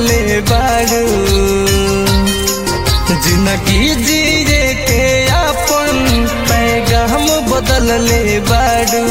ले बारू जिंदगी जिए के अपन पैगाम बदल ले बारू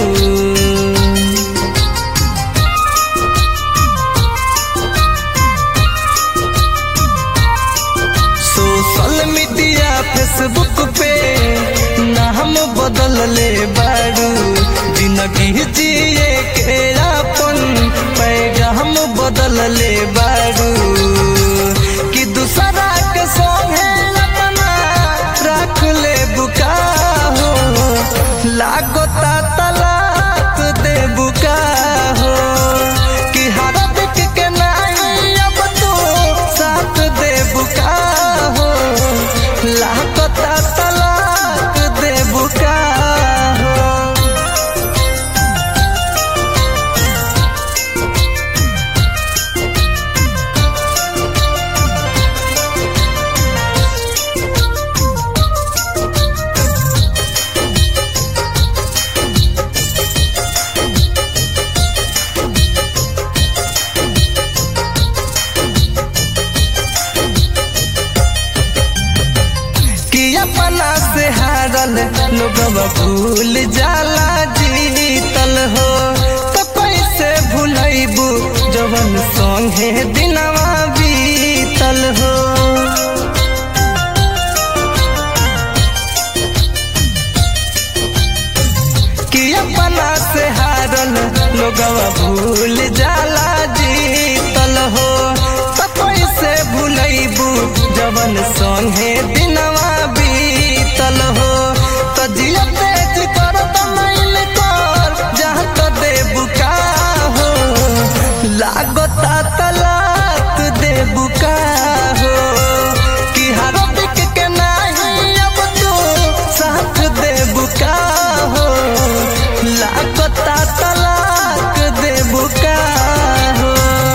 सोशल मीडिया फेसबुक पे नाम बदल ले बारू जिंदगी जिए के अपन पैगाम बदल ले बारू कि दूसरा के संगे अपना रख ले बुका हो लागता तलाक दे बुका हो कि हर दिख के नहीं अब तो साथ दे बुका हो लागता तलाक दे बुका हो कि अपना से हारल लोगवा भूल जाला जीतल हो तो कैसे भूलैबू जवन संगे दिनवा बीतल हो कि अपना से हारल लोगवा भूल जाला जीतल हो तो कैसे भूलैबू जवन संगे दिनवा बीतल हो तो जिया तेज कर तमैल कर जहाँ तो दे बुका हो लागता तलाक दे बुका हो कि हर दिक के नहीं अब तू साथ दे बुका हो लागता तलाक दे बुका हो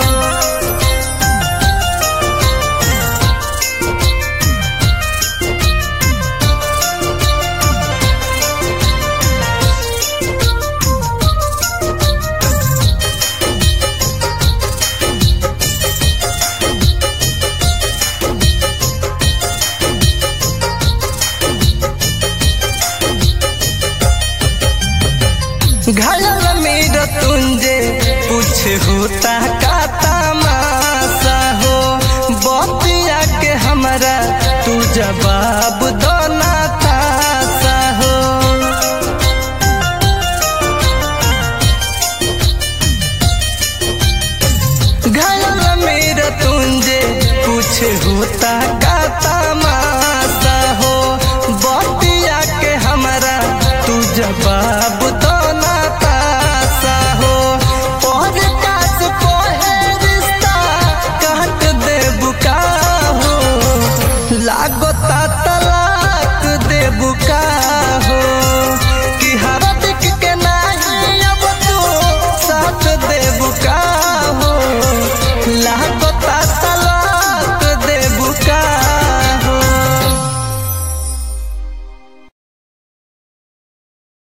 घायल मेरा तुंजे कुछ होता का तमाशा हो बतिया के हमरा तू जवाब दो ना तासा हो घायल मेरा तुंजे कुछ होता का